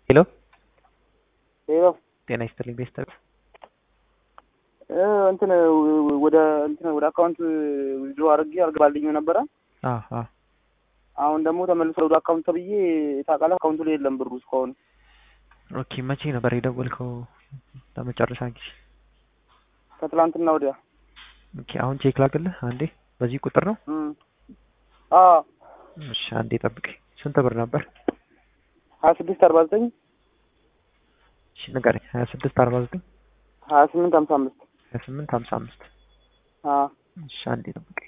ሄሎ ሄሎ ጤና ይስጥልኝ ቤስተር እ እንትን ወደ እንትን ወደ አካውንት ዊዝድሮ አድርጌ አልገባልኝም ነበረ። አዎ አዎ አሁን ደግሞ ተመልሶ ወደ አካውንት ተብዬ ታውቃለህ፣ አካውንቱ ላይ የለም ብሩ እስካሁን። ኦኬ መቼ ነበር የደወልከው ለመጨረሻ ጊዜ? ከትላንትና ወዲያ። ኦኬ አሁን ቼክ ላግልህ አንዴ። በዚህ ቁጥር ነው? እም አዎ እሺ አንዴ ጠብቀኝ። ስንት ብር ነበር? ሀያ ስድስት አርባ ዘጠኝ እሺ ንገረኝ። ሀያ ስድስት አርባ ዘጠኝ ሀያ ስምንት ሀምሳ አምስት ሀያ ስምንት ሀምሳ አምስት አዎ እሺ አንዴ ጠብቀኝ።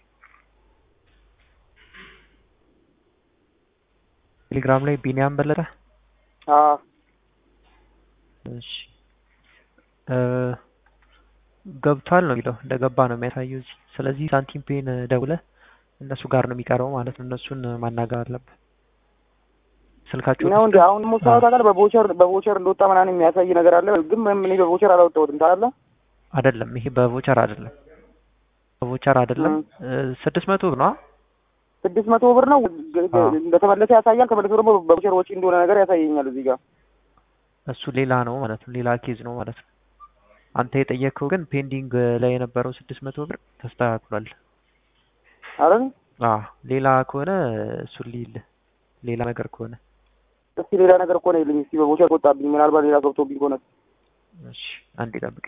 ቴሌግራም ላይ ቢኒያም በለጠ አዎ እሺ እ ገብቷል ነው የሚለው እንደገባ ነው የሚያሳየው እዚህ። ስለዚህ ሳንቲም ፔን ደውለህ እነሱ ጋር ነው የሚቀረው ማለት ነው። እነሱን ማናገር አለብህ። ስልካቸው ነው እንዴ? አሁን ደግሞ ሰው ታውቃለህ፣ በቮቸር በቮቸር እንደወጣ ምናምን የሚያሳይ ነገር አለ። ግን ምንም እኔ በቮቸር አላወጣሁትም ታውቃለህ። አይደለም ይሄ በቮቸር አይደለም፣ በቮቸር አይደለም። ስድስት መቶ ብር ነው ስድስት መቶ ብር ነው አዎ። እንደተመለሰ ያሳያል። ተመልሶ ደግሞ በቮቸር ወጪ እንደሆነ ነገር ያሳየኛል እዚህ ጋር። እሱ ሌላ ነው ማለት ነው። ሌላ ኬዝ ነው ማለት ነው። አንተ የጠየቅከው ግን ፔንዲንግ ላይ የነበረው ስድስት መቶ ብር ተስተካክሏል። አይደል? አዎ ሌላ ከሆነ እሱን ሊልህ ሌላ ነገር ከሆነ እስቲ ሌላ ነገር እኮ ነው ይልኝ። እስቲ በቮቸር ወጣብኝ፣ ምናልባት ሌላ ገብቶብኝ ከሆነ እሺ አንዴ ጠብቅ።